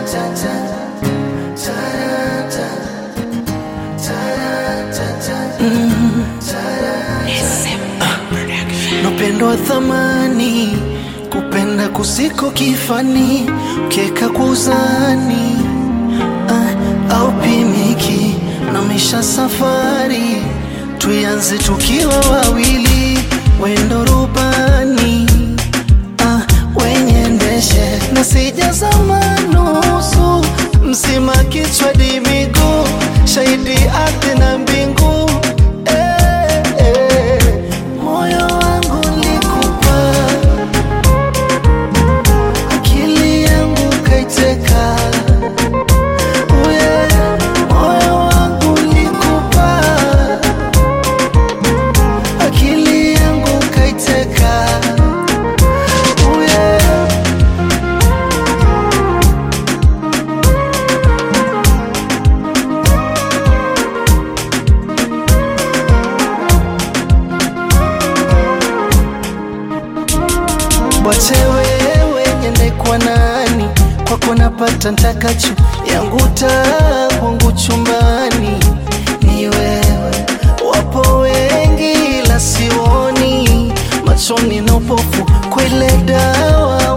Napendwa thamani, kupenda kusiko kifani, ukieka kwa uzani ah, au pimiki na misha safari, tuianze tukiwa wawili, wendo rubani ah, wenye ndeshe na sijazama nusu mzima, kichwa di miguu, shahidi ardhi na mbingu eh, eh, moyo wangu likupa, akili yangu kaiteka, uye moyo wangu likupa, akili yangu kaiteka, uye Wache wewe nyende kwa nani, kwako napata ntakacho, yangu taa kwangu chumbani ni wewe. Wapo wengi la sioni, machoni na upofu, kwele dawa